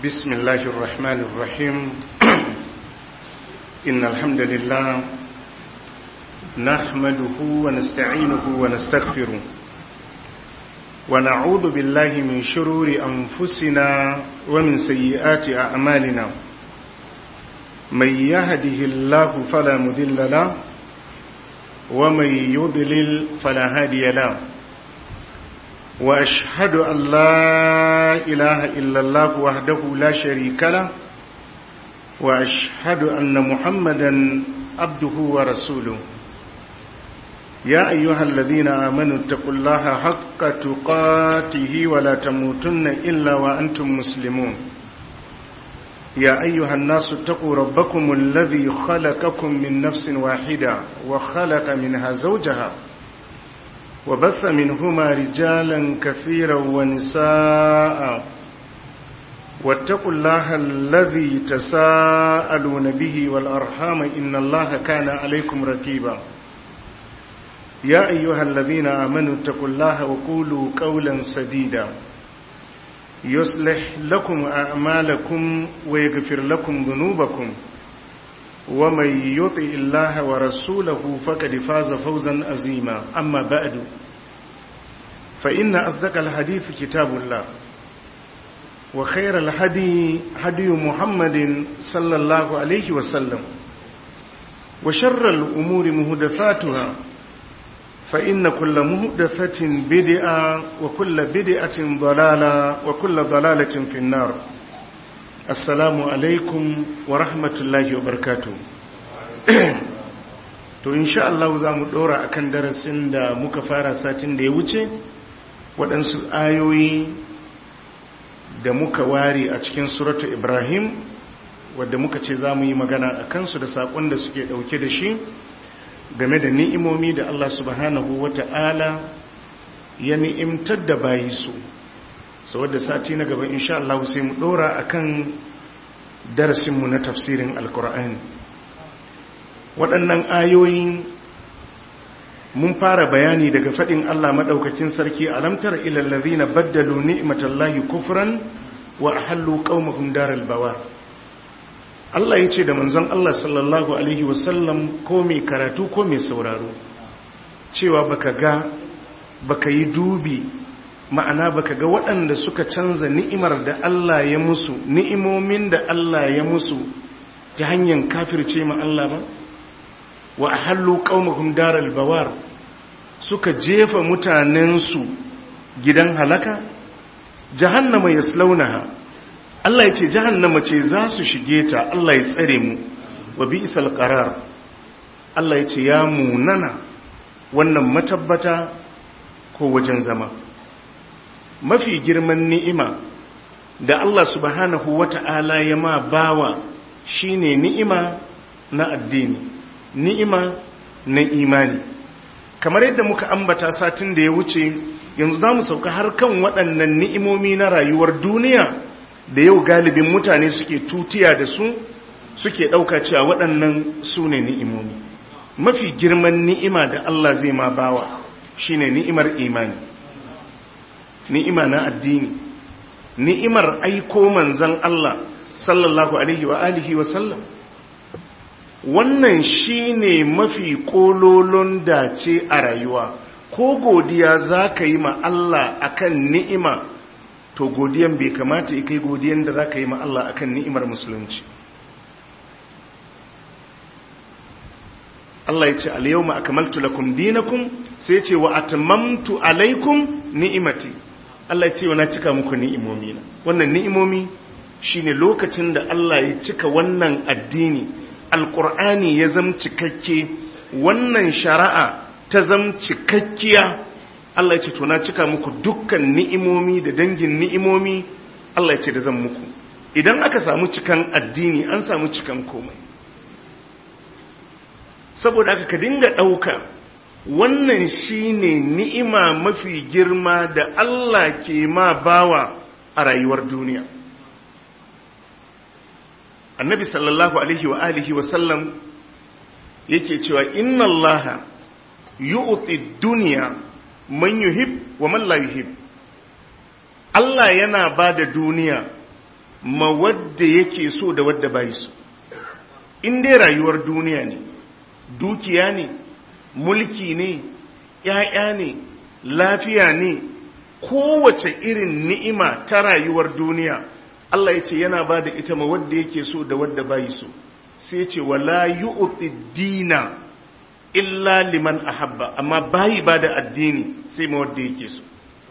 بسم الله الرحمن الرحيم إن الحمد لله نحمده ونستعينه ونستغفره ونعوذ بالله من شرور أنفسنا ومن سيئات أعمالنا من يهده الله فلا مذل له ومن يضلل فلا هادي له وأشهد أن لا إله إلا الله وحده لا شريك له وأشهد أن محمدا عبده ورسوله يا أيها الذين آمنوا اتقوا الله حق تقاته ولا تموتن إلا وأنتم مسلمون يا أيها الناس اتقوا ربكم الذي خلقكم من نفس واحدة وخلق منها زوجها وبث منهما رجالا كثيرا ونساء واتقوا الله الذي تساءلون به والأرحام إن الله كان عليكم ركيبا يا أيها الذين آمنوا اتقوا الله وقولوا قولا سديدا يصلح لكم أعمالكم ويغفر لكم ذنوبكم ومن يطع الله ورسوله فقد فاز فوزا عظيما أما بعد فإن أصدق الحديث كتاب الله وخير الهدي هدي محمد صلى الله عليه وسلم وشر الأمور مهدثاتها فإن كل مهدثة بدعة وكل بدعة ضلالة وكل ضلالة في النار assalamu alaikum wa rahmatullahi wa barkatu to insha Allah za mu dora akan darasin da muka fara satin da ya wuce waɗansu ayoyi da muka ware a cikin suratu ibrahim wadda muka ce za mu yi magana a kansu da saƙon da suke ɗauke da shi game da ni'imomi da Allah subhanahu wa ta'ala ya ni'imtar da bayi su sau wadda sati na gaba insha Allah sai mu dora akan darasinmu na tafsirin alkur'ani waɗannan ayoyin mun fara bayani daga faɗin Allah maɗaukakin sarki alamtar ilallazi na baddalu ni'imatallahi kufran wa ahallu qaumahum daral bawar Allah ya ce da manzon Allah sallallahu alaihi wasallam ko mai karatu ko mai sauraro cewa baka ga baka yi dubi ma'ana baka ga waɗanda suka canza ni'imar da Allah ya musu ni'imomin da Allah ya musu ta hanyar kafirce ma Allah ba wa ahallu qaumahum daral bawar suka jefa mutanensu gidan halaka jahannama yaslaunaha Allah ya ce jahannama ce za su shige ta Allah ya tsare mu wa bi'sal qarar Allah ya ce ya munana wannan matabbata ko wajen zama mafi girman ni'ima da Allah subhanahu wata'ala ya ma bawa shine ni'ima na addini ni'ima na imani kamar yadda muka ambata satin da ya wuce yanzu za mu sauka har kan waɗannan ni'imomi na rayuwar duniya da yau galibin mutane suke tutiya da su suke ɗauka cewa waɗannan su ne ni'imomi mafi girman ni'ima da Allah zai ma bawa shine ni'imar imani ni'ima na addini ni'imar aiko manzan Allah sallallahu alaihi wa alihi wa sallam wannan shine mafi kololon dace a rayuwa ko godiya za ka yi ma Allah akan ni'ima to godiyan bai kamata kai godiyan da za ka yi ma Allah akan ni'imar musulunci Allah ya ce al-yawma akmaltu lakum dinakum sai ya ce wa atmamtu alaikum ni'imati Allah ya ce wa na cika muku ni'imomi na wannan ni'imomi shine lokacin da Allah ya cika wannan addini alqur'ani ya zam cikakke wannan shari'a ta zam cikakkiya Allah ya ce to na cika muku dukkan ni'imomi da dangin ni'imomi Allah ya ce da zan muku idan aka samu cikan addini an samu cikan komai saboda aka ka dinga ɗauka wannan shine ni'ima mafi girma da Allah ke ma bawa a rayuwar duniya annabi sallallahu alaihi wa alihi wa sallam yake cewa inna Allah yu'ti dunya man yuhib wa man la yuhib Allah yana ba da duniya ma wadda yake so da wadda bai so in dai rayuwar duniya ne dukiya ne mulki ne ‘ya'ya ne lafiya ne kowace irin ni'ima ta rayuwar duniya Allah ya ce yana ba da ita ma wadda yake so da wadda bai so sai ce wala yu'ti dina illa liman ahabba amma bayi ba da addini sai ma wadda yake so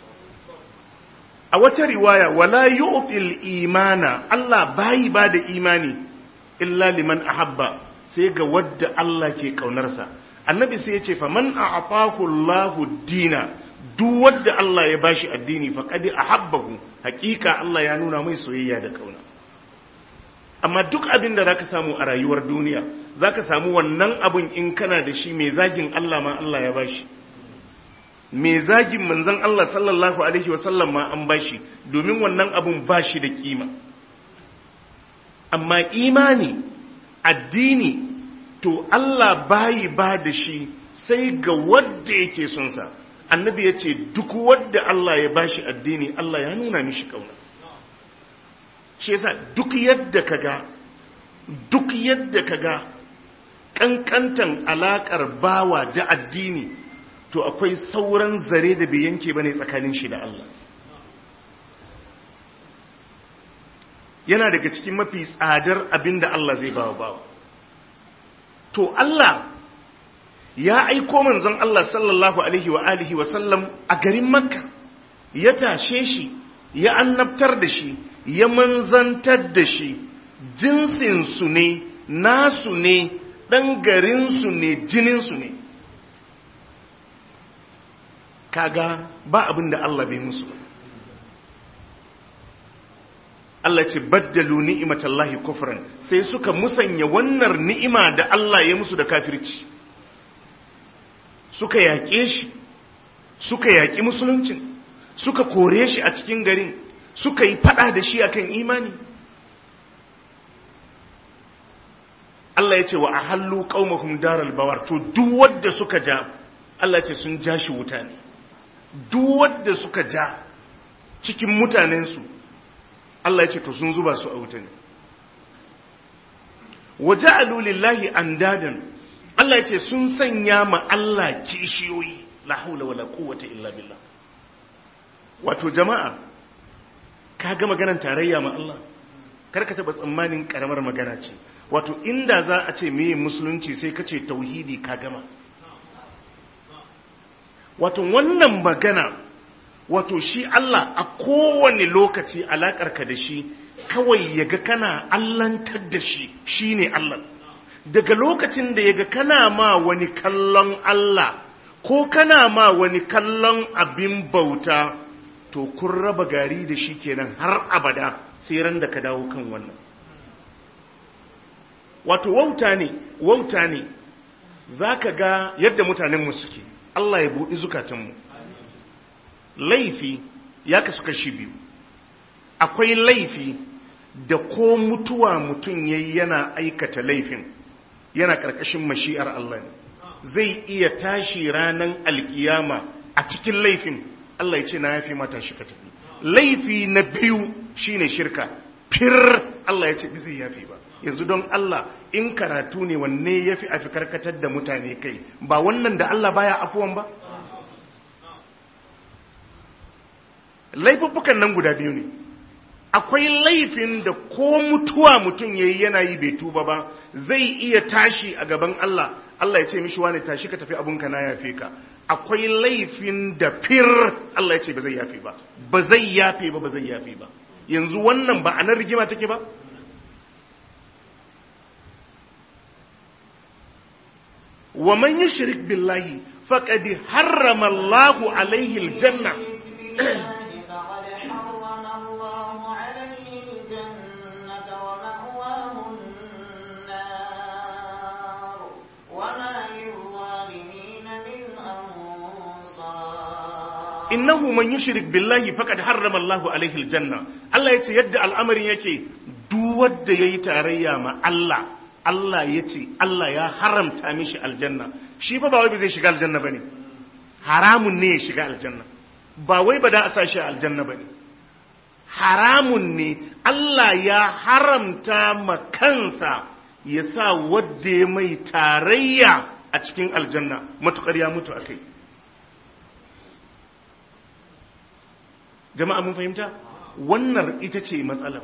a wata riwaya wala yu'til imana Allah bayi ba da imani illa liman ahabba sai ga wadda Allah ke kaunarsa annabi sai ya ce fa man a'tahu Allahu dina duk wadda Allah ya bashi addini faqad ahabbahu hakika Allah ya nuna mai soyayya da kauna amma duk abin da zaka samu a rayuwar duniya zaka samu wannan abun in kana da shi mai zagin Allah ma Allah ya bashi mai zagin manzon Allah sallallahu alaihi wasallam ma an bashi domin wannan abun bashi da kima amma imani addini to Allah bayi ba da shi sai ga wadda yake son sa annabi ya ce duk wadda Allah ya bashi addini Allah ya nuna mishi kauna shi yasa duk yadda kaga duk yadda kaga kankantan alakar bawa da addini to akwai sauran zare da bai yanke bane tsakanin shi da Allah yana daga cikin mafi tsadar abinda Allah zai bawa bawa to Allah ya aiko manzon Allah sallallahu alaihi wa alihi wa sallam a garin Makka ya tashe shi ya annabtar da shi ya manzantar da shi jinsin su ne nasu ne dan garin su ne jinin su ne kaga ba abin da Allah bai musu Allah ce baddalu ni'imatallahi kufran sai suka musanya wannan ni'ima da Allah ya musu da kafirci suka yaƙe shi suka yaƙi musuluncin suka kore shi a cikin garin suka yi fada da shi akan imani Allah ya ce wa ahallu qaumahum daral bawar to duk wanda suka ja Allah ce sun ja shi wuta ne duk wanda suka ja cikin mutanensu Allah ya ce to sun zuba su a wuta ne waja'alu lillahi andadan Allah ya ce sun sanya ma Allah kishiyoyi la haula wala quwwata illa billah wato jama'a ka ga maganar tarayya ma Allah kar ka taba tsammanin karamar magana ce wato inda za a ce meye musulunci sai ka ce tauhidi ka gama wato wannan magana wato shi Allah a kowane lokaci alakarka da shi kawai yaga kana allantar da shi shine Allah daga lokacin da yaga kana ma wani kallon Allah ko kana ma wani kallon abin bauta to kun raba gari da shi kenan har abada sai ran da ka dawo kan wannan wato wauta ne wauta ne zaka ga yadda mutanenmu suke Allah ya buɗi zukatanmu laifi ya kasu kashi biyu akwai laifi da ko mutuwa mutum yayi yana aikata laifin yana ƙarƙashin mashi'ar Allah ne zai iya tashi ranar alkiyama a cikin laifin Allah ya ce na yafi mata shi ka tafi laifi na biyu shine shirka fir Allah ya ce bi zai yafi ba yanzu don Allah in karatu ne wanne yafi afi karkatar da mutane kai ba wannan da Allah baya afuwan ba laifuffukan nan guda biyu ne akwai laifin da ko mutuwa mutum yayi yana yi bai tuba ba zai iya tashi a gaban Allah Allah ya ce mishi wani tashi ka tafi abunka na yafe ka akwai laifin da fir Allah ya ce ba zai yafe ba ba zai yafe ba ba zai yafe ba yanzu wannan ba a nan rigima take ba wa man yushrik billahi faqad harrama Allahu alayhi aljanna innahu man yushrik billahi faqad harrama Allahu alaihi aljanna Allah yace yadda al'amarin yake duk wanda yayi tarayya ma Allah Allah yace Allah ya haramta mishi aljanna shi fa ba wai zai shiga aljanna bane haramun ne ya shiga aljanna ba wai ba da a sa shi aljanna bane haramun ne Allah ya haramta ma kansa ya sa wadda ya mai tarayya a cikin aljanna matukar ya mutu a kai jama'a mun fahimta wannan ita ce matsalar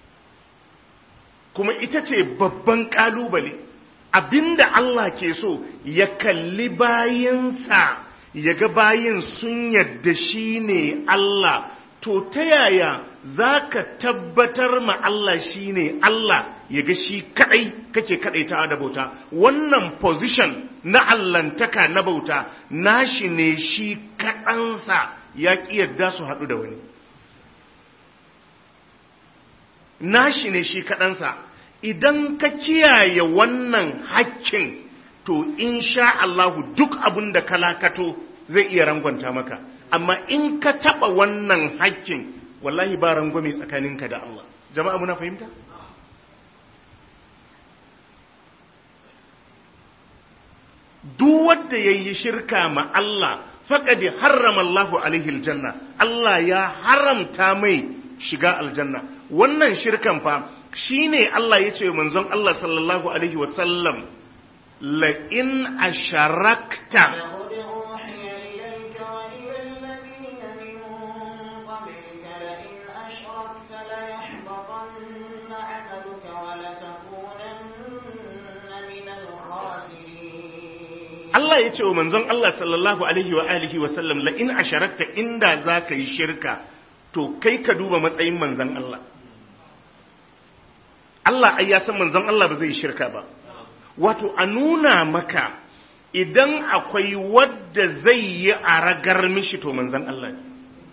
kuma ita ce babban kalubale abinda Allah ke so ya kalli bayansa ya ga bayin sun yadda shi ne Allah to ta yaya za ka tabbatar ma Allah shi ne Allah ya ga shi kadai kake kadaita da bauta wannan position na allantaka na bauta nashi ne shi kaɗansa ya ƙi yadda su haɗu da wani nashi ne shi kaɗansa idan ka kiyaye wannan hakkin to sha Allahu duk abin da ka lakato zai iya rangwanta maka amma in ka taɓa wannan hakkin wallahi ba rangwame tsakaninka da Allah jama'a muna fahimta? duk wanda ya yi shirka ma Allah faƙadi harrama Allahu alaihi aljanna Allah ya haramta mai shiga aljanna wannan shirkan fa shine Allah ya ce manzon Allah sallallahu alaihi wasallam la in asharakta Allah ya ce wa manzon Allah sallallahu alaihi wa alihi wa sallam la in asharakta inda zaka yi shirka to kai ka duba matsayin manzon Allah Allah ai ya san manzon Allah ba zai yi shirka ba wato a nuna maka idan akwai wadda zai yi a ragar mishi to manzon Allah ne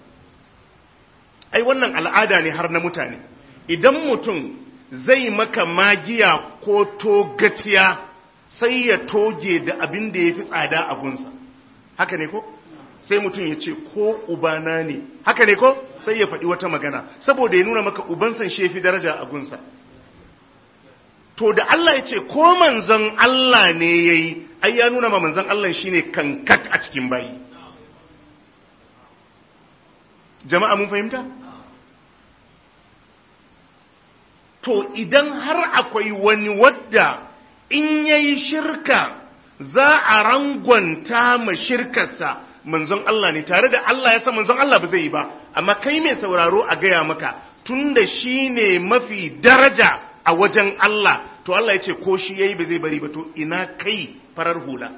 ai wannan al'ada ne har na mutane idan mutum zai maka magiya ko togaciya sai ya toge da abin da ya fi tsada a gunsa haka ne ko sai mutum ya ce ko ubana ne haka ne ko sai ya faɗi wata magana saboda ya nuna maka ubansan shi fi daraja a gunsa to da Allah ya ce ko manzon Allah ne ya yi ai ya nuna ma manzon Allah shi ne kankat a cikin bayi jama'a mun fahimta to idan har akwai wani wadda in ya yi shirka za a rangwanta ma shirkarsa manzon Allah ne tare da Allah ya san manzon Allah ba zai yi ba amma kai mai sauraro a gaya maka tun da shi ne mafi daraja a wajen Allah to Allah ya ce ko shi ya yi ba zai bari ba to ina kai farar hula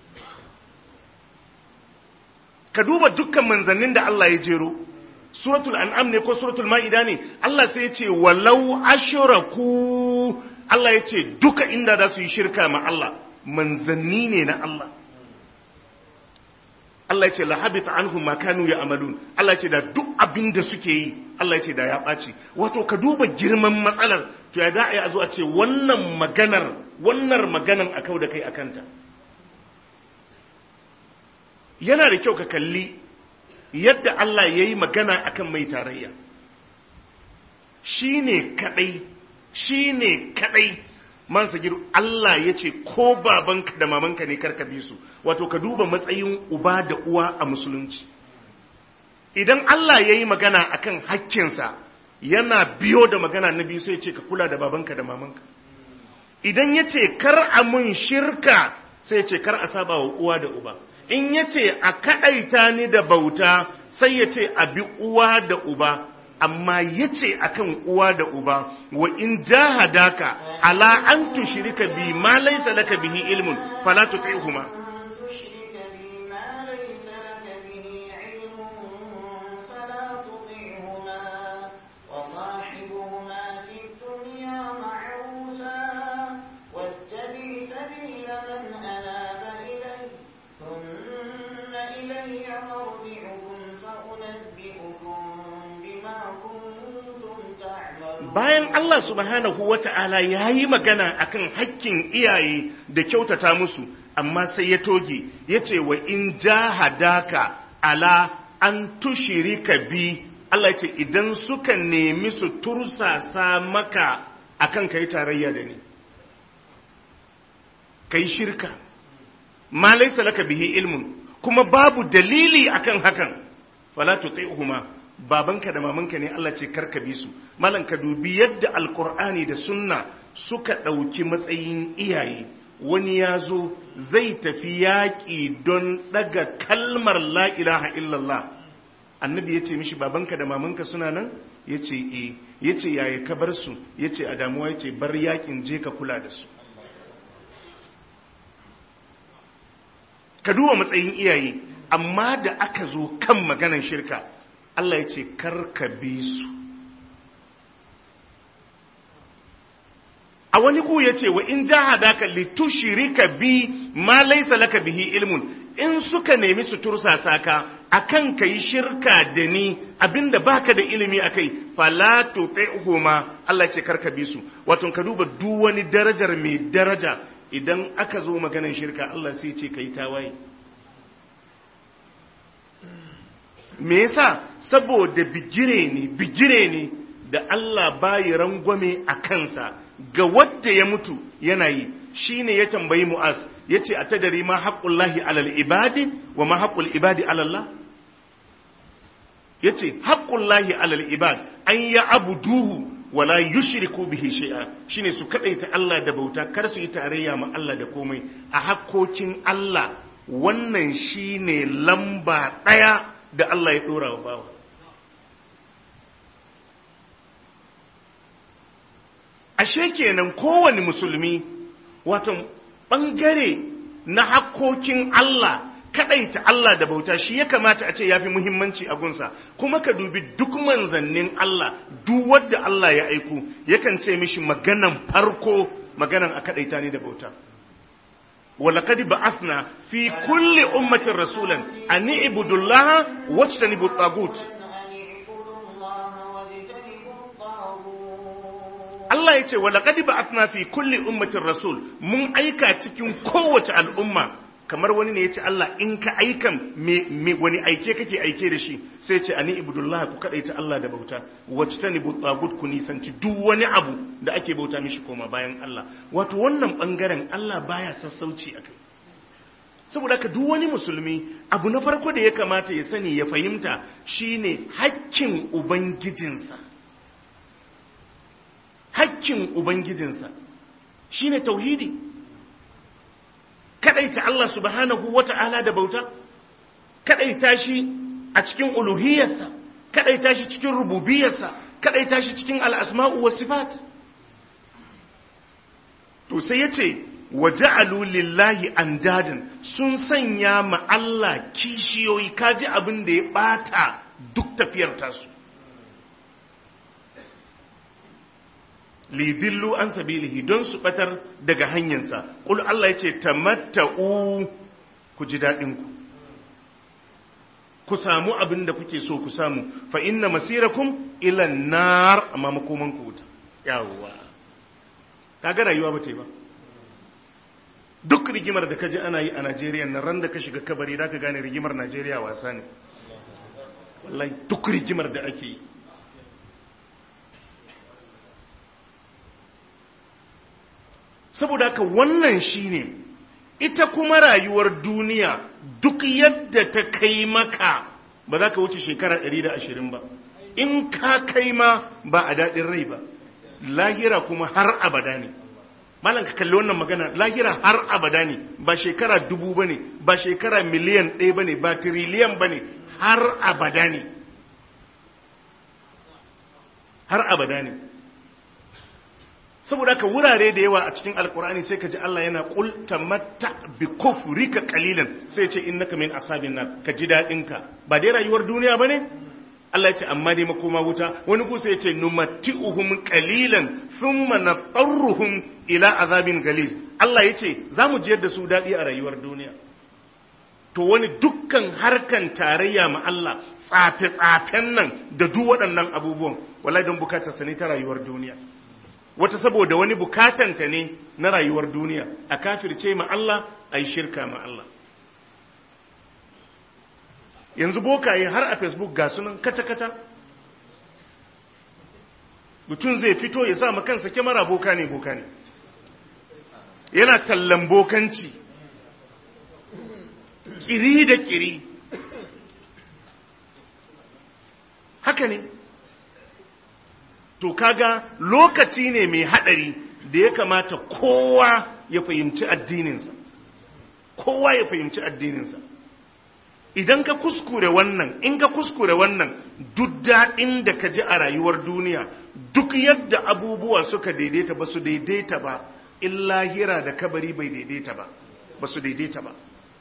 ka duba dukkan manzannin da Allah ya jero suratul an'am ne ko suratul ma'ida ne Allah sai ya ce walau ashraku Allah ya ce duka inda za su yi shirka ma Allah manzanni ne na Allah Allah ya ce lahabita anhum ma kanu ya'malun Allah ya ce da duk abin da suke yi Allah ya ce da ya ɓaci wato ka duba girman matsalar to ya da'a a zo a ce wannan maganar wannan maganan a kau da kai akanta yana da kyau ka kalli yadda Allah ya yi magana akan mai tarayya shi ne kaɗai shi ne kaɗai man sagiru Allah ya ce ko babanka da mamanka ne karka bi su wato ka duba matsayin uba da uwa a musulunci idan Allah ya yi magana akan hakkinsa yana biyo da magana na biyu sai ce ka kula da babanka da mamanka idan ya ce kar a mun shirka sai ce kar a saba wa uwa da uba in ya ce a kaɗaita ni da bauta sai ya ce a bi uwa da uba amma ya ce a kan uwa da uba wa in jahadaka ala an tushirika bi ma laisa laka bihi ilmun fala tuti'huma bayan Allah subhanahu wa ta'ala ya yi magana akan hakkin iyaye da kyautata musu amma sai ya toge ya ce wa in jahadaka ala an tushirika bi Allah ya ce idan suka nemi su tursasa maka akan kai tarayya da ni kai shirka ma laysa laka bihi ilmun kuma babu dalili akan hakan fala tuti'huma babanka da mamanka ne Allah ce karka bi su malam ka dubi yadda alkur'ani da sunna suka ɗauki matsayin iyaye wani ya zo zai tafi yaƙi don ɗaga kalmar la ilaha illallah annabi ya ce mishi babanka da mamanka suna nan ya ce e ya ce yaya ka bar su ya ce a damuwa ya ce bar yaƙin je ka kula da su ka duba matsayin iyaye amma da aka zo kan maganar shirka Allah ya ce karka bi su a wani ku ya ce wa in jahadaka litushrika bi ma laysa laka bihi ilmun in suka nemi su tursasa ka akan kai shirka da ni abinda baka da ilimi akai fala tuti'huma Allah ya ce karka bi su wato ka duba duk wani darajar mai daraja idan aka zo maganar shirka Allah sai ce kai tawaye me yasa saboda bigire ne bigire ne da Allah bayi rangwame a kansa ga wadda ya mutu yana yi shine ya tambayi Mu'az yace atadari ma haqqullahi alal ibadi wa ma haqqul ibadi alallah yace haqqullahi alal ibad an ya abuduhu wala yushriku bihi shay'a shine su kadaita Allah da bauta kar su yi tarayya ma Allah da komai a hakkokin Allah wannan shine lamba daya da Allah ya dora wa bawa ashe kenan kowane musulmi wato bangare na hakkokin Allah kadaita Allah da bauta shi ya kamata a ce yafi muhimmanci a gunsa kuma ka dubi duk manzannin Allah duk wanda Allah ya aiko yakan ce mishi maganan farko maganan a kadaita ne da bauta ولقد بعثنا في كل أمة رسولا أن اعبدوا الله واجتنبوا الطاغوت Allah ya ce wa laqad ba'athna fi kulli ummatin rasul mun aika cikin kowace al'umma kamar wani ne yace Allah in ka aikan me, me wani aike kake aike da shi sai ce ani ibudullah ku kadaita Allah da bauta wajtanibu tagut ku nisanci duk wani abu da ake bauta mishi koma bayan Allah wato wannan bangaren Allah baya sassauci akai saboda ka duk wani musulmi abu na farko da ya kamata ya sani ya fahimta shine hakkin ubangijinsa hakkin Ubangijinsa shi ne tauhidi, kaɗaita Allah subhanahu wa ta'ala da bauta, kaɗaita shi a cikin uluhiyarsa, kaɗaita shi cikin rububiyarsa, kaɗaita shi cikin al'asma'u wa sifat. To sai ya ce, wa ja'alu lillahi andadin sun sanya ma Allah kishiyoyi kaji abin da ya ɓata duk tafiyar tasu. lidillu an sabilihi don su batar daga hanyarsa kul Allah ya ce tamatta'u ku ji daɗin ku ku samu abin da kuke so ku samu fa inna masirakum ila nar amma makoman ku wuta yawwa kaga rayuwa ba ta yi ba duk rigimar da kaji ana yi a Najeriya nan ran da ka shiga kabari da ka gane rigimar Najeriya wasa ne wallahi duk rigimar da ake yi saboda haka wannan shine ita kuma rayuwar duniya duk yadda ta kai maka ba za ka wuce shekara 120 ba in ka kai ma ba a daɗin rai ba lahira kuma har abada ne malam ka kalli wannan magana lahira har abada ne ba shekara dubu ba ne ba shekara miliyan ɗaya ba ne ba tiriliyan ba ne har abada ne har abada ne saboda haka wurare da yawa a cikin alkur'ani sai ka ji Allah yana qul tamatta bi kufrika qalilan sai ce innaka min ashabin nar ka ji dadin ka ba dai rayuwar duniya bane Allah ya ce amma dai makoma wuta wani ku sai ya ce numatti'uhum qalilan thumma natarruhum ila azabin galiz Allah ya ce zamu jiyar da su dadi a rayuwar duniya to wani dukkan harkan tarayya ma Allah tsafe tsafen nan da duk waɗannan abubuwan wallahi don bukatar sa ne ta rayuwar duniya wata saboda wani bukatanta ne na rayuwar duniya a kafirce ma Allah a yi shirka ma Allah yanzu bokaye har a facebook ga sunan kaca-kaca mutum zai fito ya sa kansa kyamara boka ne boka ne yana tallan bokanci kiri da kiri haka haka ne to kaga lokaci ne mai hadari da ya kamata kowa ya fahimci addininsa kowa ya fahimci addininsa idan ka kuskure wannan in ka kuskure wannan duk daɗin da ka ji a rayuwar duniya duk yadda abubuwa suka daidaita ba su daidaita ba in lahira da kabari bai daidaita ba ba su daidaita ba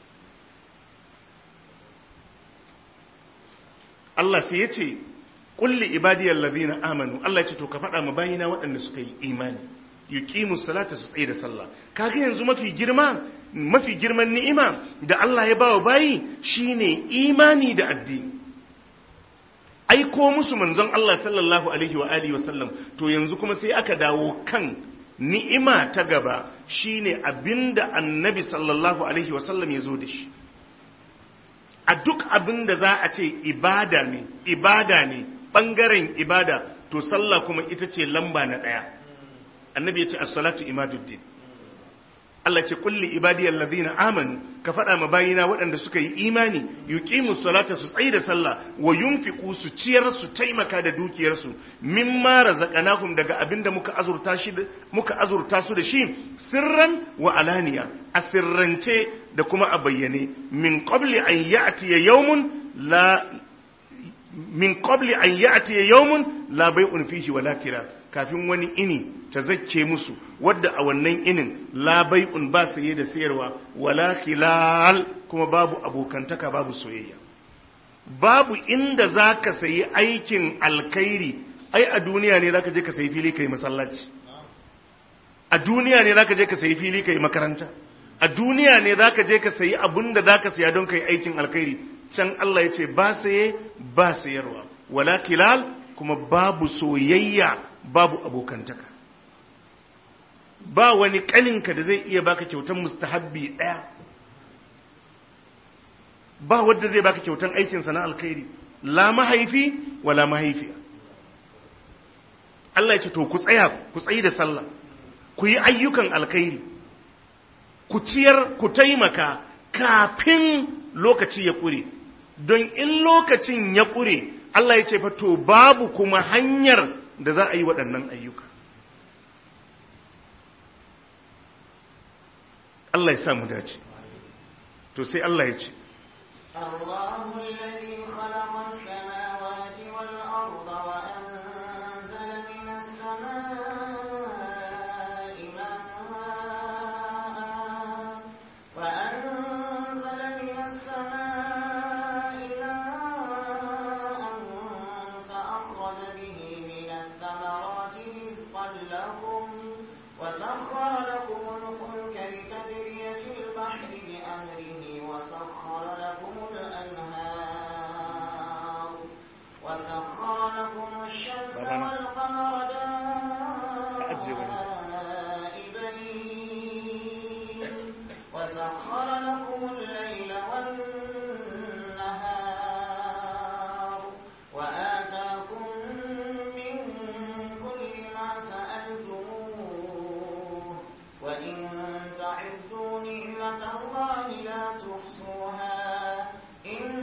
Allah sai ya ce kulli ibadiyar lazina amanu Allah ya ce to ka faɗa ma bayina waɗanda suka yi imani yuqimu salata su tsaye da sallah kaga yanzu mafi girma mafi girman ni'ima da Allah ya bawa bayi shine imani da addini aiko musu manzon Allah sallallahu alaihi wa alihi wa sallam to yanzu kuma sai aka dawo kan ni'ima ta gaba shine abinda annabi sallallahu alaihi wa sallam ya zo da shi a duk abinda za a ce ibada ne ibada ne bangaren ibada to sallah kuma ita ce lamba na ɗaya annabi ya ce as-salatu imaduddin Allah ce kulli ibadiyal ladina amanu ka faɗa ma bayina waɗanda suka yi imani yuqimu salata su tsayi da sallah wa yunfiqu su ciyar su taimaka da dukiyarsu mimma razaqnahum daga abinda muka azurta shi muka azurta su da shi sirran wa alaniya a sirrance da kuma a bayyane min qabli an ya'ti yawmun la min qabli an ya'ti yawmun la bay'un fihi wala kira kafin wani ini ta zakke musu wadda a wannan inin la bai'un ba saye da sayarwa wala khilal kuma babu abokantaka babu soyayya babu inda zaka sayi aikin alkhairi ai a duniya ne zaka je ka sayi fili kai masallaci a duniya ne zaka je ka sayi fili kai makaranta a duniya ne zaka je ka sayi abun da zaka saya don kai aikin alkhairi can Allah ya ce ba saye ba sayarwa wala khilal kuma babu soyayya babu abokantaka ba wani kaninka da zai iya baka kyautan mustahabbi ɗaya ba wadda zai baka kyautan aikinsa na alkhairi la mahaifi wala mahaifiya Allah ya ce to ku tsaya ku tsayi da sallah ku yi ayyukan alkhairi ku ciyar ku taimaka kafin lokaci ya ƙure don in lokacin ya ƙure Allah ya ce fa to babu kuma hanyar da za a yi waɗannan ayyuka Allah ya samu dace to sai Allah ya ce الله الذي خلق السماوات والأرض وأنزل من السماء ماء وأنزل من السماء ماء فأخرج به من الثمرات رزقا لكم وسخر لكم الفلك لتجري في البحر بأمره وسخر لكم الأنهار وسخر لكم الشمس والقمر دائبين وسخر لكم الليل والنهار وآتاكم من كل ما سألتموه وإن تعدوا نعمة الله لا تحصوها إن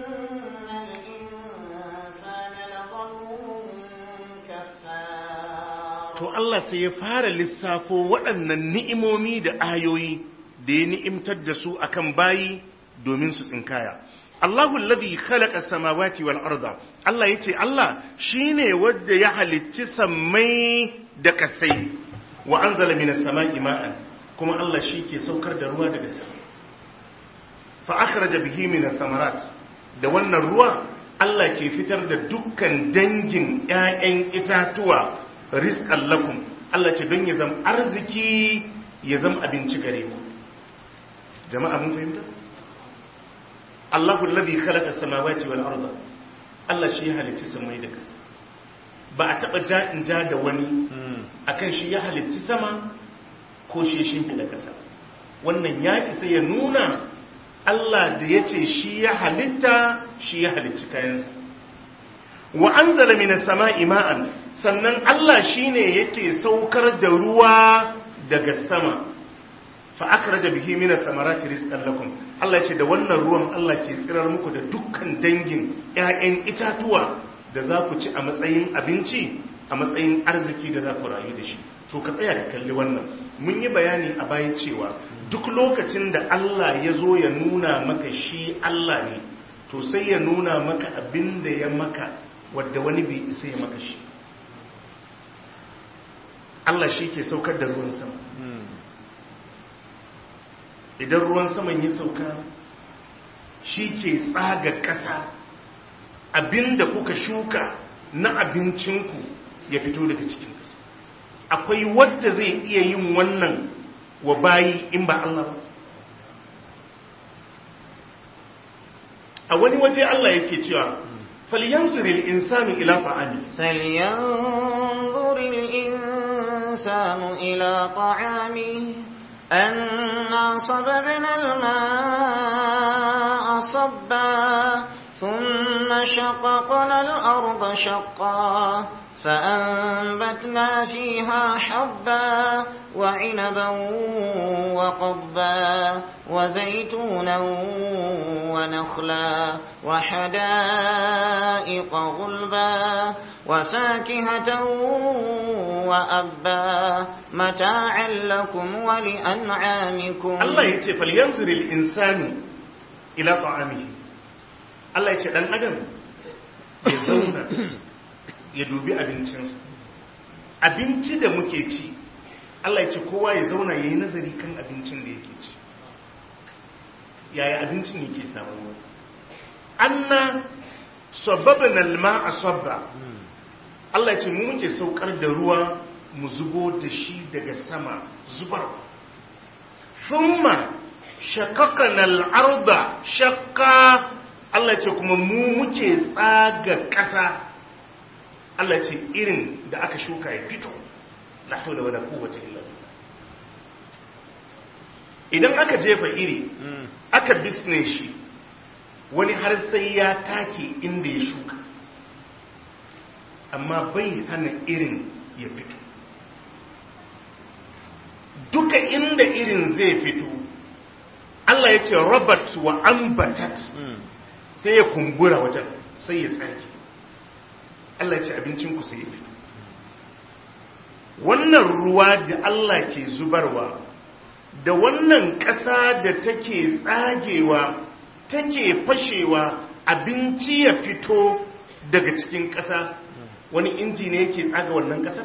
الإنسان لظلوم كفار to Allah sai ya fara lissafo waɗannan ni'imomi da ayoyi da ya ni'imtar da su akan bayi domin su tsinkaya Allahu alladhi khalaqa samawati wal arda Allah yace Allah shine wanda ya halicci sammai da kasai wa anzala minas sama'i ma'an kuma Allah shi ke saukar da ruwa daga sama fa akhraja bihi minas thamarat da wannan ruwa Allah ke fitar da dukkan dangin ƴaƴan itatuwa rizqan lakum Allah ce don ya zama arziki ya zama abinci gare ku jama'a mun fahimta Allahu alladhi khalaqa samawati wal arda Allah shi ya halicci samai da ƙasa ba a taba ja in ja da wani akan shi ya halicci sama ko shi ya shimfiɗa ƙasa wannan ya isa ya nuna Allah da ya ce shi ya halitta shi ya halicci kayansa wa anzala minas sama'i ma'an sannan Allah shine yake saukar da ruwa daga sama fa akhraja bihi min ath-thamarati rizqan lakum Allah ce da wannan ruwan Allah ke tsirar muku da dukkan dangin ƴaƴan itatuwa da za ku ci a matsayin abinci a matsayin arziki da za ku rayu da shi to ka tsaya da kalli wannan mun yi bayani a baya cewa duk lokacin da Allah ya zo ya nuna maka shi Allah ne to sai ya nuna maka abin da ya maka wadda wani bai isa ya maka shi Allah shi ke saukar da ruwan sama idan ruwan saman ya sauka shi ke tsaga ƙasa abinda kuka shuka na abincinku ya fito daga cikin ƙasa akwai wadda zai iya yin wannan wa bayi in ba Allah ba a wani waje Allah yake cewa falyanzuril insanu ila ta'ami فلينظر الإنسان إلى طعامه أنا صببنا الماء صبا ثم شققنا الأرض شقا فأنبتنا فيها حبا وعنبا وقبا وزيتونا ونخلا وحدائق غلبا وفاكهة وأبا متاعا لكم ولأنعامكم Allah ya ce falyanzuril insanu ila ta'amihi Allah ya ce dan adam ya zauna ya dubi abincinsa abinci da muke ci Allah ya ce kowa ya zauna ya yi nazari kan abincin da yake ci yaya abincin yake samu anna sababin alma a sabba Allah ya ce mu muke saukar da ruwa mu zubo da shi daga sama zubar thumma shaqaqna al-arda shaqqa Allah ya ce kuma mu muke tsaga ƙasa Allah ya ce irin da aka shuka ya fito la hawla wala quwwata illa billah idan aka jefa iri aka bisne shi wani har sai ya take inda ya shuka amma bai hana irin ya fito duka inda irin zai fito Allah ya ce robert wa ambatat sai ya kumbura wajen sai ya tsaki Allah ya ce abincinku sai ya fito wannan ruwa da Allah ke zubarwa da wannan ƙasa da take tsagewa take fashewa abinci ya fito daga cikin ƙasa wani inji ne yake tsaga wannan ƙasar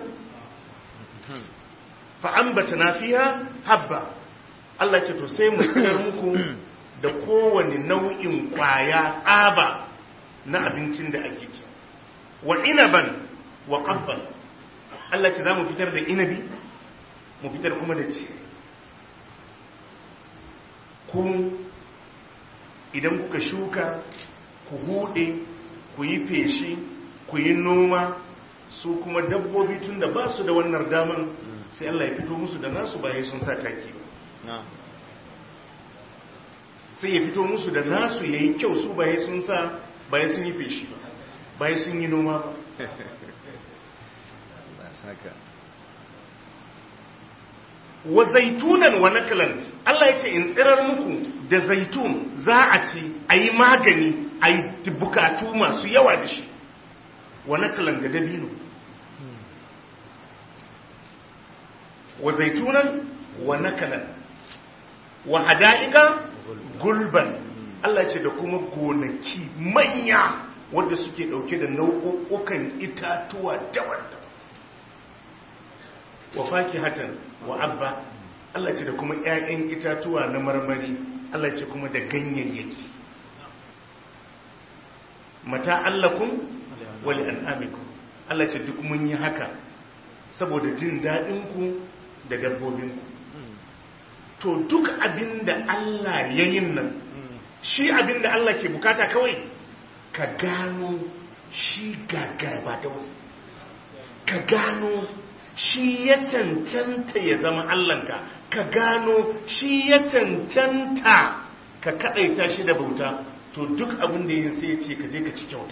fa'ambata na fiya habba Allah ce to sai mu tsirar muku da kowane nau'in ƙwaya tsaba na abincin da ake ci wa inaban wa ƙabban Allah ce za mu fitar da inabi mu fitar kuma da ce ku idan kuka shuka ku hude ku yi feshi ku yi noma su kuma dabbobi tun da ba su da wannan daman sai Allah ya fito musu da nasu bayan sun sa taki sai ya fito musu da nasu ya yi kyau su bayan sun sa bayan sun yi feshi ba bayan sun yi noma ba wa zaitunan wa nakalan Allah ya ce in tsirar muku da zaitun za a ci a yi magani a yi bukatu masu yawa da shi wa nakalan da dabino wa zaitunan wa nakalan wa hada'ika gulban Allah ya ce da kuma gonaki manya wadda suke dauke da nau'ukan itatuwa daban-daban wa fakihatan wa abba Allah ce da kuma ƴaƴan itatuwa na marmari Allah ce kuma da ganyayyaki mata allakum wa li an'amikum Allah ce duk mun yi haka saboda jin daɗin ku da dabbobin ku to duk abinda Allah ya yin nan shi abinda Allah ke bukata kawai ka gano shi gagarba da ka gano shi ya cancanta ya zama Allahnka ka gano shi ya cancanta ka kadaita shi da bauta to duk abin da yin sai ya ce ka je ka ci kyauta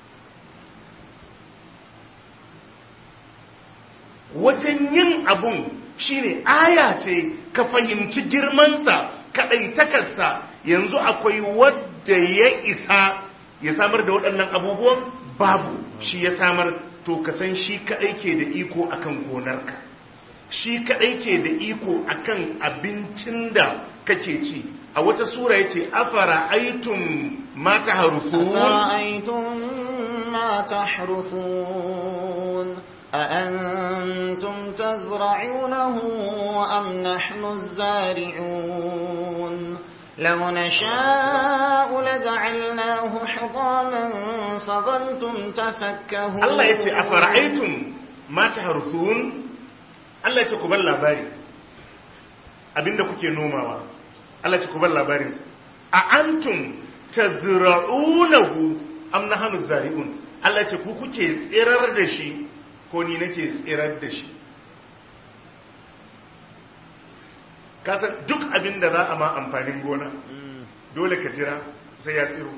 wajen yin abun shine aya ce ka fahimci girmansa kadaitakarsa yanzu akwai wadda ya isa ya samar da waɗannan abubuwan babu shi ya samar to ka san shi kadai ke da iko akan gonarka shi kadai ke da iko akan abincin da kake ci a wata sura yace afara aitum ma taharufun أفرأيتم ما تحرثون أأنتم تزرعونه أم نحن الزارعون لو نشاء لجعلناه حطاما فظلتم تفكهون Allah ya ce a fara'aitun mata harthun Allah ya ce ku bar labari abinda kuke nomawa Allah ya ce ku bar labarinsa a antum tazra'unahu am nahnu zari'un Allah ya ce ku kuke tsirar da shi ko ni nake tsirar da shi kasan duk abinda za a ma amfanin gona dole ka jira sai ya tsiro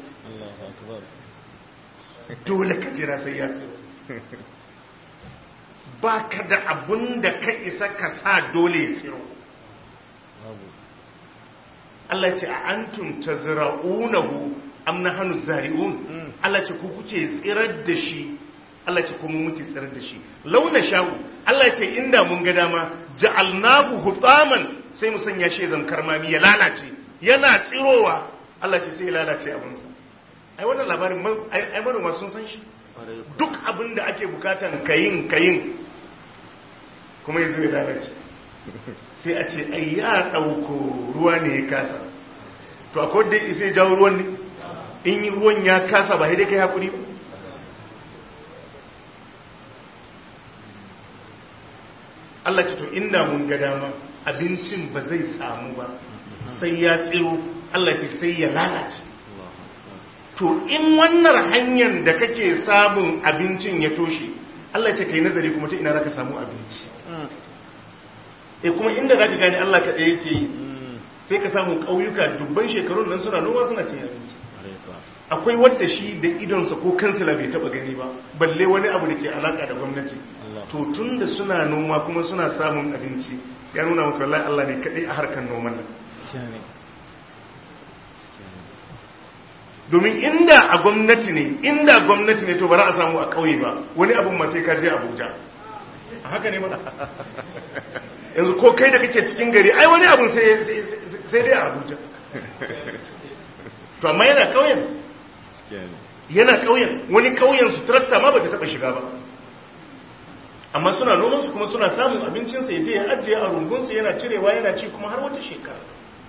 dole ka jira sai ya tsiro ba ka da abun da ka isa ka sa dole ya tsiro Allah ce a antum tazra'unahu am nahnu zari'un Allah ce ku kuke tsirar da shi Allah ce kuma muke tsirar da shi launa sha'u Allah ce inda mun ga dama ja'alnahu hutaman sai mu sanya shi zan karmami ya lalace yana tsirowa Allah ce sai ya lalace abinsa ai wannan labarin ma- ai ai manoma sun san shi duk abin da ake bukatan kayin kayin kuma yanzu ya lalace sai a ce ai ya dauko ruwa ne ya kasa to akwai da sai jawo ruwan ne in yi ruwan ya kasa ba sai dai kai hakuri ba Allah ce to inda mun ga dama abincin ba zai samu ba sai ya tsiro Allah ce sai ya lalace to in wannan hanyar da kake samun abincin ya toshe Allah ce kai nazari kuma ta ina zaka samu abinci e kuma inda zaka gane Allah kaɗai yake yi sai ka samu ƙauyuka dubban shekarun nan suna noma suna cin abinci akwai wadda shi da idonsa ko kansila bai taba gani ba balle wani abu da ke alaka da gwamnati to tun da suna noma kuma suna samun abinci ya nuna maka wallahi Allah ne kaɗai a harkar noman nan domin inda a gwamnati ne inda gwamnati ne to ba za a samu a ƙauye ba wani abin ma sai ka je Abuja a haka ne mana yanzu ko kai da kake cikin gari ai wani abin sai sai dai a Abuja to amma yana ƙauyen yana ƙauyen wani ƙauyen su tarakta ma ba ta taɓa shiga ba amma suna noman su kuma suna samun abincinsa ya je ya ajiye a rungunsa yana cirewa yana ci kuma har wata shekara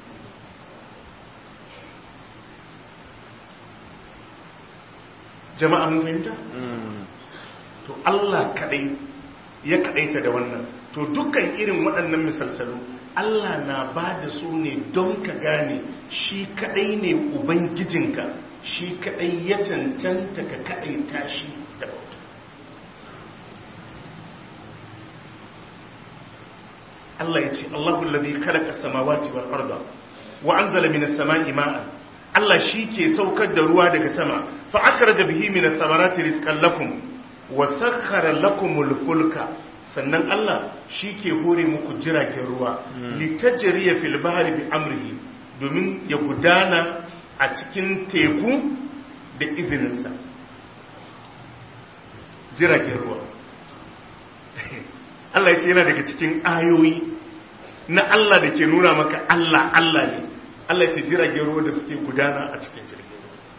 jama'a mun fahimta? to Allah kadai ya kadaita da wannan to dukkan irin waɗannan misalsalu Allah na ba da su ne don ka gane shi kadai ne ubangijinka shi kadai ya cancanta ka kadaita shi da bauta Allah ya ce Allahu alladhi khalaqa as-samawati wal arda wa anzala minas sama'i ma'an Allah shi ke saukar da ruwa daga sama fa akhraja bihi minas samarati rizqan lakum wa sakhkhara lakumul fulka sannan Allah shi ke hore muku jiragen ruwa litajriya fil bahri bi amrihi domin ya gudana a cikin teku da izininsa jiragen ruwa Allah ya ce yana daga cikin ayoyi na Allah da ke nuna maka Allah Allah ne Allah ya ce jiragen ruwa da suke gudana a cikin jirgin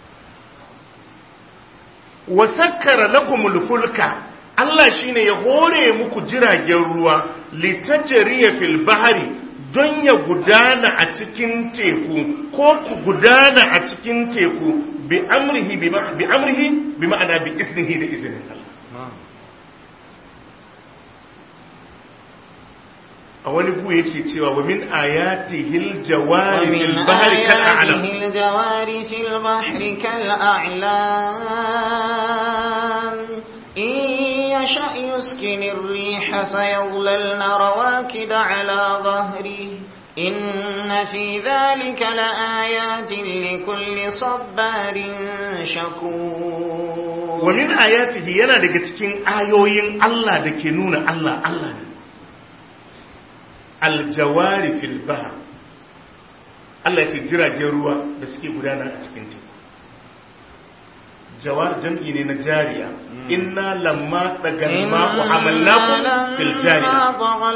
ruwa wasakkara lakumul fulka Allah shine ya hore muku jiragen ruwa litajriya fil bahri don ya gudana a cikin teku ko ku gudana a cikin teku bi amrihi bi amrihi bi ma'ana bi iznihi da izinin Allah a wani gu yake cewa wa min ayatihil jawari fil bahri kal a'lam ومن آياته الجوار في البحر كالأعلام إن يشأ يسكن الريح فيظللن رواكد على ظهره إن في ذلك لآيات لكل صبار شكور wa min ayatihi yana daga cikin ayoyin Allah da ke nuna Allah Allah ne aljawari fil bahr Allah ya ce jiragen ruwa da suke gudana a cikin teku jawar jam'i ne na jariya inna lamma dagal ma'u hamalnakum fil jariya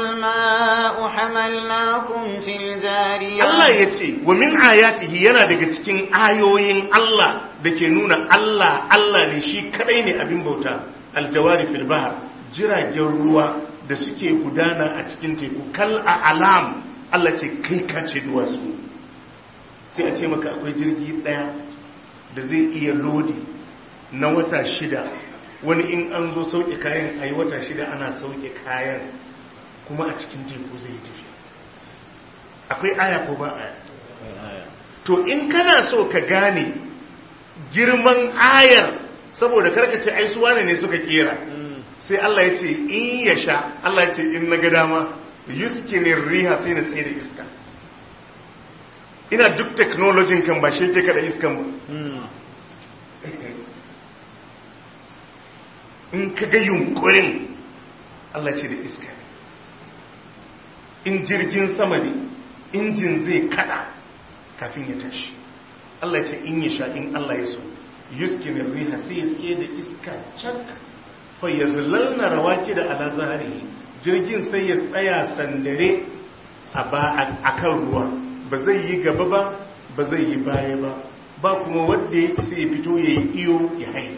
Allah ya ce wa min ayatihi yana daga cikin ayoyin Allah da ke nuna Allah Allah ne shi kadai ne abin bauta aljawari fil bahar jiragen ruwa da suke gudana a cikin teku kal a alam Allah ce kai ka ce duwatsu sai a ce maka akwai jirgi daya da zai iya lodi na wata shida wani in an zo sauke kayan a yi wata shida ana sauke kayan kuma a cikin teku zai tafi akwai aya ko ba aya to in kana so ka gane girman ayar saboda karkace ai su wane ne suka kera sai Allah ya ce in ya sha Allah ya ce in na ga dama yuskinin riha sai na tsaye da iska ina duk teknolojin kan ba shi ke kada iskan ba in ka ga yunkurin Allah ce da iska in jirgin sama ne injin zai kada kafin ya tashi Allah ce in ya sha in Allah ya so yuskinin riha sai ya tsaye da iska cak fa ya zilalna rawaki da ala zahari jirgin sai ya tsaya sandare a kan ruwa ba zai yi gaba ba ba zai yi baya ba ba kuma wadda ya isa ya fito ya yi iyo ya haini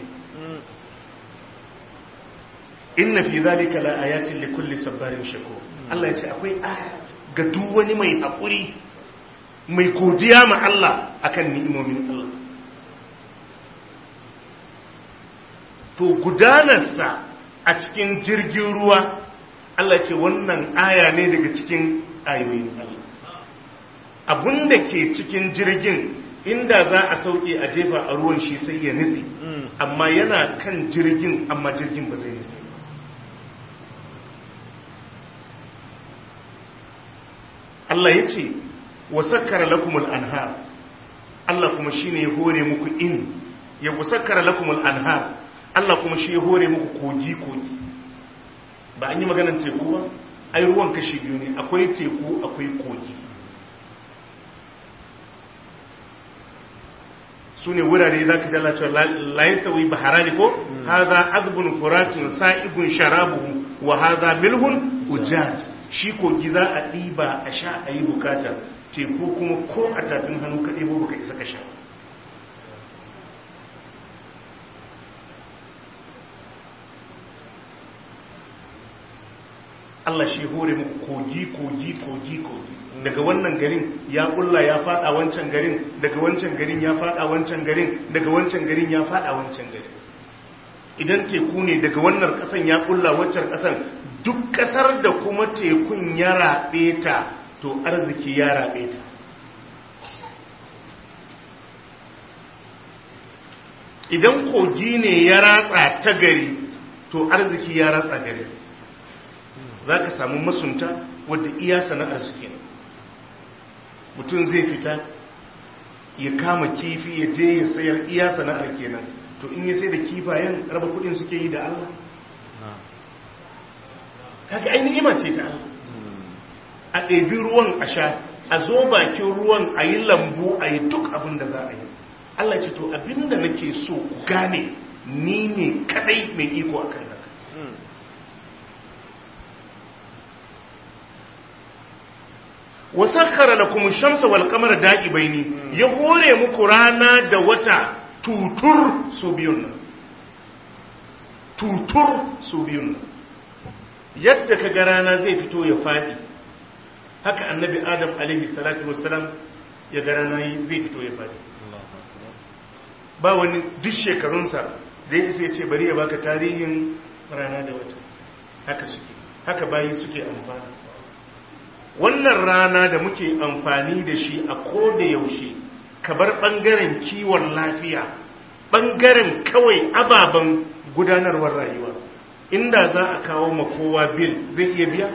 inna fi zalika la ayatin li kulli sabbarin shakur Allah ya ce akwai aya ga duk wani mai hakuri mai godiya ma Allah akan ni'imomin Allah to gudanarsa a cikin jirgin ruwa Allah ce wannan aya ne daga cikin ayoyin Allah abunda ke cikin jirgin inda za a sauke a jefa a ruwan shi sai ya nitse amma yana kan jirgin amma jirgin ba zai nitse Allah ya ce wa sakkara lakumul anhar Allah kuma shine ya hore muku in ya wasakkara lakumul anhar Allah kuma shi ya hore muku kogi kogi ba an yi maganar teku ba ai ruwan kashi biyu ne akwai teku akwai kogi su ne wurare za ka jala cewa layin sauyi baharani ko haza azbun furatun sa'ibun sharabu wa haza milhun ujaj shi kogi za a ɗiba a sha a yi bukata teku kuma ko a tafin hannu ka ɗebo baka isa ka sha Allah shi hore muku kogi kogi kogi kogi daga wannan garin ya kulla ya fada wancan garin daga wancan garin ya fada wancan garin daga wancan garin ya fada wancan garin idan teku ne daga wannan kasan ya kulla wancan kasan duk kasar da kuma tekun ya rabe ta to arziki ya rabe ta idan kogi ne ya ratsa ta gari to arziki ya ratsa gari za ka samu masunta wadda iya sana'ar su kenan mutum zai fita ya kama kifi ya je ya sayar iya sana'ar kenan to in ya sai da kifayen raba kudin suke yi da Allah kaga ai ni'ima ce ta Allah a ɗebi ruwan a sha a zo bakin ruwan a yi lambu a yi duk abin da za a yi Allah ce to abinda nake so ku gane ni ne kadai mai iko akan haka wasakkara lakum shamsa wal qamara da'ibaini ya hore muku rana da wata tutur su biyun nan tutur su biyun nan yadda kaga rana zai fito ya fadi haka annabi adam alaihi salatu wassalam ya ga rana zai fito ya fadi ba wani duk shekarunsa da ya ya ce bari ya baka tarihin rana da wata haka suke haka bayi suke amfani wannan rana da muke amfani da shi a koda yaushe kabar ɓangaren kiwon lafiya ɓangaren kawai ababen gudanarwar rayuwa inda za a kawo makowa bil zai iya biya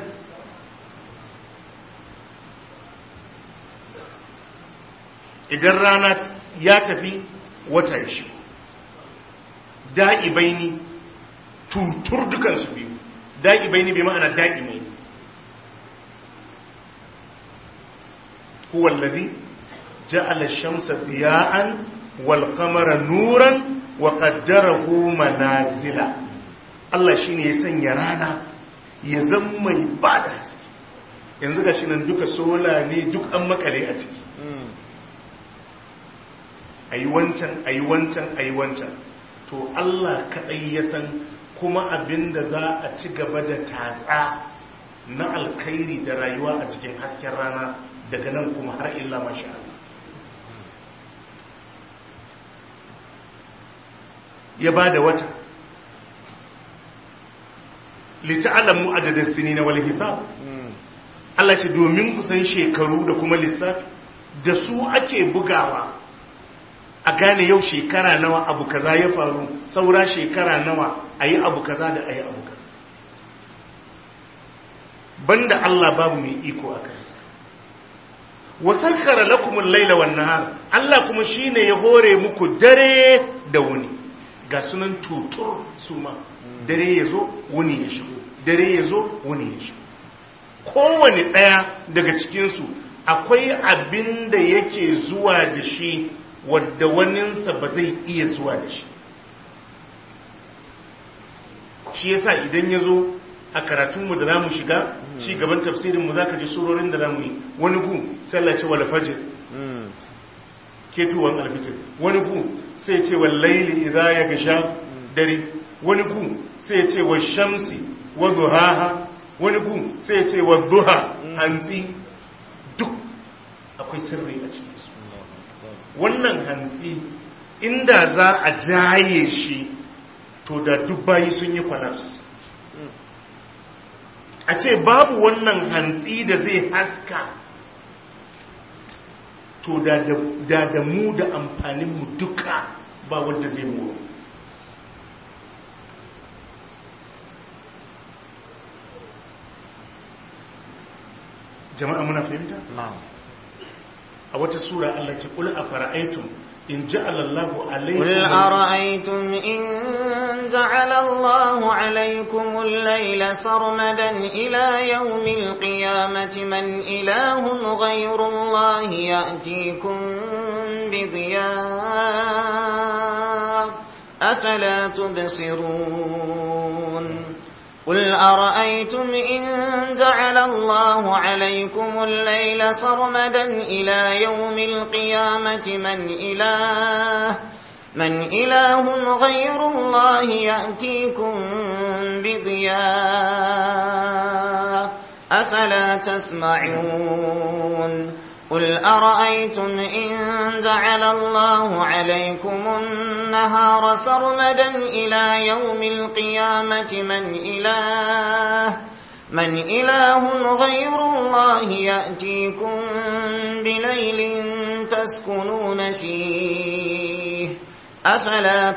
idan rana ya tafi wata ya shi da'ibaini tutur dukansu biyu da'ibaini bai ma'ana da'imai هو الذي جعل الشمس ضياء والقمر نورا wa qaddarahu manazila Allah shine ya sanya rana ya zama mai bada haske yanzu gashi nan duka sola ne duk an makale a ciki ayi wancan ayi wancan ayi wancan to Allah kadai ya san kuma abinda za a ci gaba da tatsa na alkhairi da rayuwa a cikin hasken rana daga nan kuma har illa masha Allah ya ba da wata lita'alamu adadin sini na wal hisab Allah ce domin kusan shekaru da kuma lissafi da su ake bugawa a gane yau shekara nawa abu kaza ya faru saura shekara nawa a yi abu kaza da a yi abu kaza banda Allah babu mai iko a kai wasankara lakumul laila wan nahar Allah kuma shine ya hore muku dare da wuni ga sunan tutur su ma dare yazo wuni ya shigo dare yazo wuni ya shigo kowane daya daga cikin su akwai abin da yake zuwa da shi wadda waninsa ba zai iya zuwa da shi shi yasa idan ya zo a karatunmu da zamu shiga ci gaban tafsirinmu za ka ji surorin da zamu yi wani gu sallace wal fajr ketuwan alfitir wani gu sai ce wal laili idza ya gasha dare wani gu sai ce wa shamsi wa duhaha wani gu sai ce wa duha hantsi duk akwai sirri a cikin su wannan hantsi inda za a jaye shi to da duk bayi sun yi collapse a ce babu wannan hantsi da zai haska to da da mu da amfaninmu duka ba wanda zai mu jama'a muna fahimta? a wata sura Allah ce kula a fara'aitun in ja'alallahu alaikum قل أرأيتم إن جعل الله عليكم الليل سرمدا إلى يوم القيامة من إله غير الله يأتيكم بضياء أفلا تبصرون قل أرأيتم إن جعل الله عليكم الليل سرمدا إلى يوم القيامة من إله من إله غير الله يأتيكم بضياء أفلا تسمعون قل أرأيتم إن جعل الله عليكم النهار سرمدا إلى يوم القيامة من إله من إله غير الله يأتيكم بليل تسكنون فيه أفلا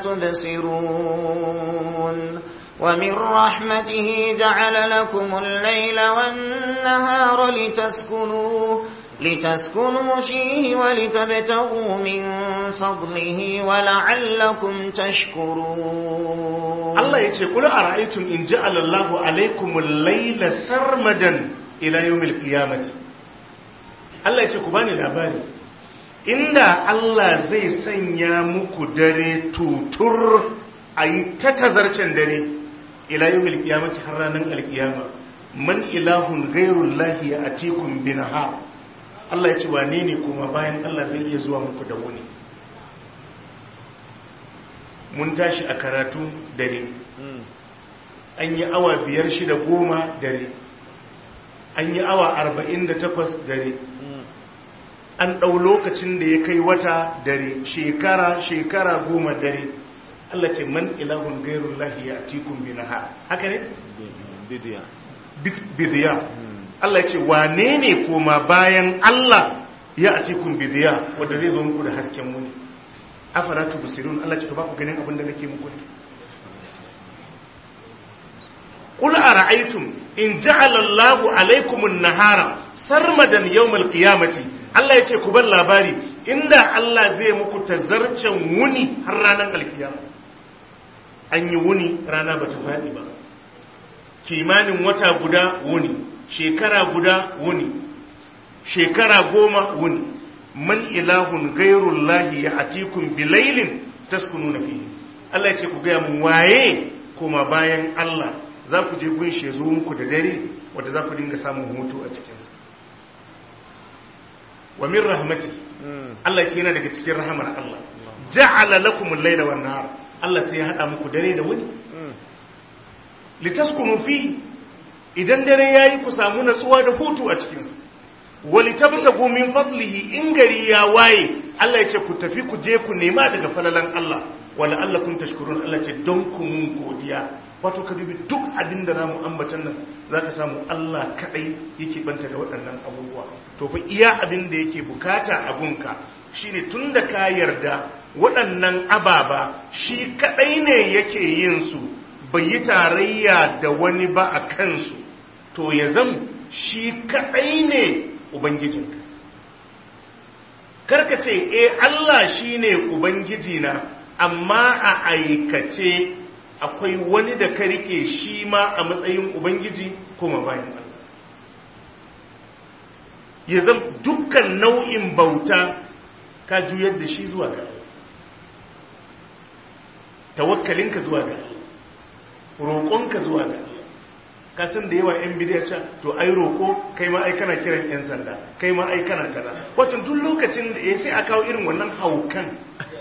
تبصرون ومن رحمته جعل لكم الليل والنهار لتسكنوا لتسكنوا فيه ولتبتغوا من فضله ولعلكم تشكرون Allah ya ce kula a ra'aitun in ji alallahu alaikumul laila sarmadan ila yawmil qiyamati Allah ya ce ku bani labari inda Allah zai sanya muku dare tutur ayi ta tazarcen dare ila yawmil qiyamati har ranar alqiyama man ilahun ghairullahi ya'tikum binahar Allah ya ce wane ne kuma bayan Allah zai iya zuwa muku da wuni mun tashi a karatu dare an yi awa biyar shida goma dare an yi awa arba'in da takwas dare an ɗau lokacin da ya kai wata dare shekara shekara goma dare Allah ce man ilahun gairun lahi a tikun binaha haka ne? bidiya Allah ya ce wane ne koma bayan Allah ya a tikun bidiya wadda zai zo muku da hasken muni afara tubsirun Allah ce to ba ku ganin abin da nake muku ne qul ara'aytum in ja'ala Allahu alaykum an-nahara sarmadan yawm al-qiyamati Allah yace ku bar labari inda Allah zai muku tazarcen wuni har ranar alkiyama an yi wuni rana bata fadi ba kimanin wata guda wuni shekara guda wuni shekara goma wuni man ilahun gairullahi ya atikun bilailin taskununa fihi Allah ya ce ku gaya mun waye kuma bayan Allah za ku je gunshi ya zo muku da dare wadda za ku dinga samun hutu a cikinsa wa min rahmati Allah ya ce yana daga cikin rahamar Allah ja'ala lakum al-layla wan nahar Allah sai ya hada muku dare da wuni litaskunu fi idan dare yayi ku samu natsuwa da hutu a cikin sa walitabtagu min fadlihi in gari ya waye Allah ya ce ku tafi ku je ku nema daga falalan Allah wala allakum tashkurun Allah ce don ku mun godiya wato ka dubi duk abin da zamu ambatan nan zaka samu Allah kadai yake banta da waɗannan abubuwa to fa iya abin da yake bukata a gunka shine tunda ka yarda waɗannan ababa shi kadai ne yake yin su bai yi tarayya da wani ba a kansu to ya zam shi kadai ne ubangijinka karka ce e Allah shine ubangiji na amma a aikace akwai wani da ka rike shi ma a matsayin ubangiji kuma bayan Allah ya zama dukkan nau'in bauta ka juyar da shi zuwa ga tawakkalinka zuwa ga roƙonka zuwa ga kasan da yawa 'yan bidiyar can to ai roƙo kai ma ai kana kiran 'yan sanda kai ma ai kana kaza wato duk lokacin da ya sai a kawo irin wannan haukan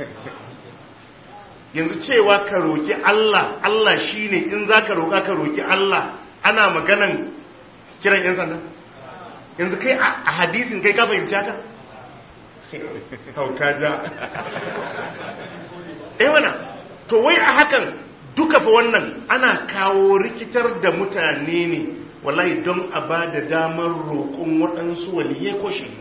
yanzu cewa ka roƙi Allah Allah shine in za ka roƙa ka roƙi Allah ana maganan kiran 'yan sanda yanzu kai a hadisin kai ka fahimci haka hauka ja eh wana to wai a hakan duka fa wannan ana kawo rikitar da mutane ne wallahi don a ba da damar roƙon waɗansu waliye ko shi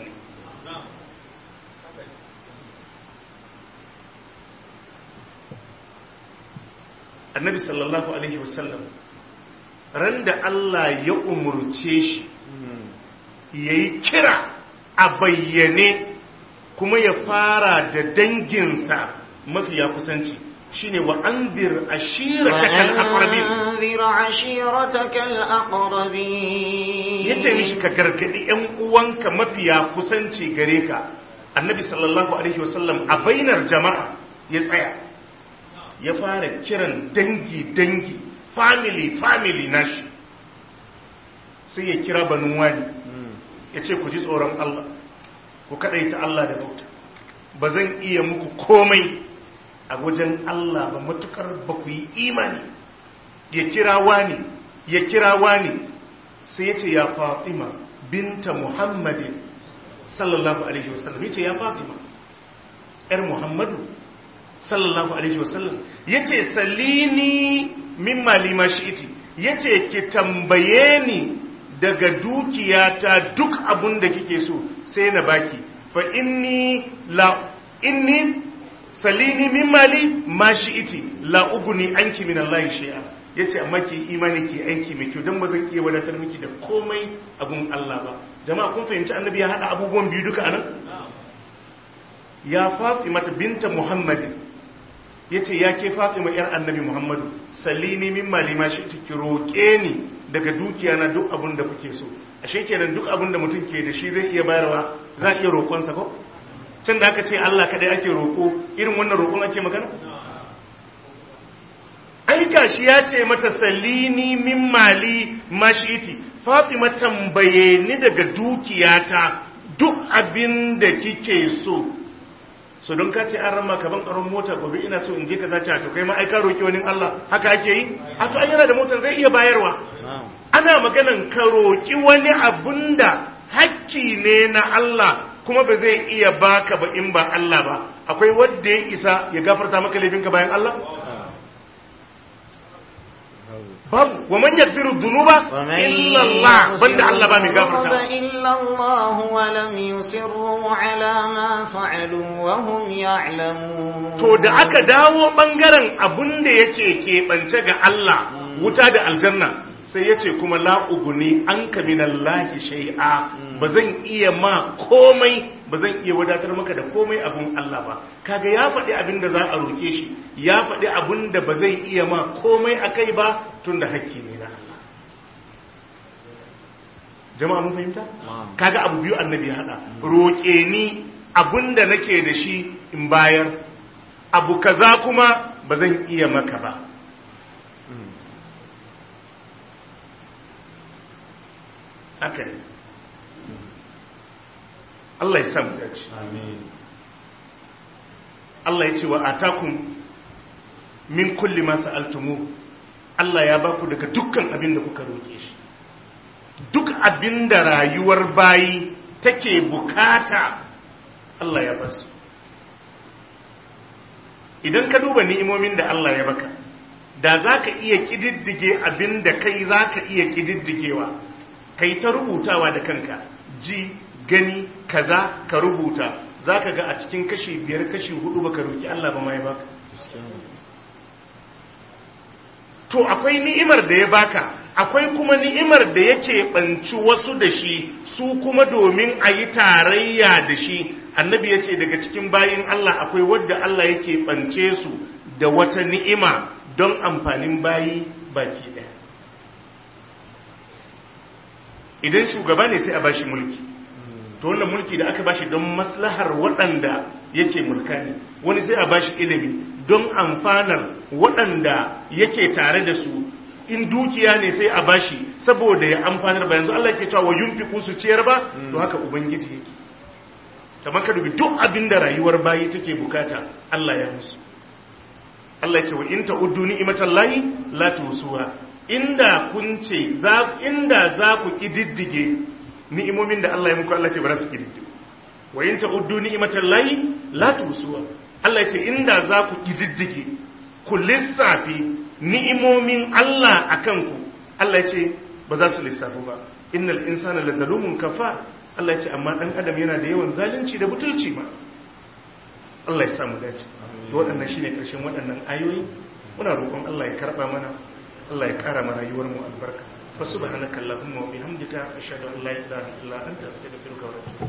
annabi sallallahu alaihi wasallam ran da Allah ya umurce shi ya yi kira a bayyane kuma ya fara da danginsa mafiya kusanci shine wa anzir ashiratakal aqrabin وأنذر عشيرتك الأقربين yace mishi ka gargadi yan uwanka mafiya kusanci gare ka annabi sallallahu alaihi wasallam a bainar jama'a ya tsaya ya fara kiran dangi dangi family family nashi sai ya kira banu wani ya ce ku ji tsoron Allah ku kadaita Allah da bauta ba zan iya muku komai a wajen Allah ba matukar ba ku yi imani ya kira wani ya kira wani sai ya ce ya fatima binta muhammadin sallallahu alaihi wasallam ya ce ya fatima ‘yar muhammadu sallallahu alaihi wasallam ya ce salini min malima shi'iti ya ce ki tambaye ni daga dukiyata duk abun da kike so sai na baki fa inni la inni salini min mali ma shi'iti la uguni anki min Allah shay'a yace amma ki imani ki aiki mai kyau dan ba zan iya wadatar miki da komai abun Allah ba jama'a kun fahimci annabi ya hada abubuwan biyu duka anan ya Fatima binta Muhammadin yace ya ke Fatima yar annabi Muhammadu salini min mali ma shi'iti ki roke ni daga dukiya na duk abun da kuke so ashe kenan duk abun da mutum ke da shi zai iya bayarwa za a iya roƙonsa ko can da aka ce Allah kadai ake roƙo irin wannan roƙon ake magana aika shi ya ce mata salini min mali mashiti fatima tambaye ni daga dukiyata duk abin da kike so so don ka ce an rama kaban karon mota gobe ina so in je ka zace to kai ma ai ka roki wani Allah haka ake yi a to an yana da motar zai iya bayarwa ana maganan ka roki wani abunda hakki ne na Allah kuma ba zai iya baka ba in ba Allah ba akwai wanda ya isa ya gafarta maka laifinka bayan Allah babu wa man yaghfiru dhunuba illa Allah banda Allah ba mai gafarta إلا الله ولم يصروا على ما فعلوا وهم يعلمون to da aka dawo bangaren abun da yake keɓance ga Allah wuta da aljanna sai ya ce kuma la'uguni an kaminallahi shai'a ba zan iya ma komai ba zan iya wadatar maka da komai abun Allah ba kaga ya faɗi abin da za a roƙe shi ya faɗi abin da ba zai iya ma komai a kai ba tun da hakki ne na Allah jama'a mun fahimta kaga abu biyu annabi ya haɗa roƙe ni abin da nake da shi in bayar abu kaza kuma ba zan iya maka ba haka ne Allah ya samu dace Allah ya ce wa atakum min kulli ma sa'altumu Allah ya baku daga dukkan abin da kuka roke shi duk abin da rayuwar bayi take bukata Allah ya basu idan ka duba ni'imomin da Allah ya baka da za ka iya ƙididdige abin da kai za ka iya ƙididdigewa kai ta rubutawa da kanka ji gani kaza ka rubuta za ka ga a cikin kashi biyar kashi hudu baka roki Allah ba mai baka to akwai ni'imar da ya baka akwai kuma ni'imar da yake banci wasu da shi su kuma domin a yi tarayya da shi annabi ya ce daga cikin bayin Allah akwai wadda Allah yake bance su da wata ni'ima don amfanin bayi baki ɗaya idan shugaba ne sai a bashi mulki to wannan mulki da aka bashi don maslahar waɗanda yake mulka ne wani sai a bashi ilimi don amfanar waɗanda yake tare da su in dukiya ne sai a bashi saboda ya amfanar ba yanzu Allah yake cewa wa yunfiqu su ciyar ba to haka ubangiji yake kamar ka dubi duk abin da rayuwar bayi take bukata Allah ya musu Allah ya ce wa in ta'uddu ni'matallahi la tusuha inda kun ce za inda za ku kididdige ni'imomin da Allah ya muku Allah ce ba za su kididdige wa in ta'uddu ni'matallahi la tusuha Allah ya ce inda za ku kididdige ku lissafi ni'imomin Allah akan ku Allah ya ce ba za su lissafu ba innal insana lazalumun kafar Allah ya ce amma dan adam yana da yawan zalunci da butulci ma Allah ya samu dace to waɗannan shine ƙarshen waɗannan ayoyi muna roƙon Allah ya karɓa mana Allah ya ƙara mana rayuwar mu albarka fa subhanaka allahumma wa bihamdika ashhadu an la ilaha illa anta astaghfiruka wa atubu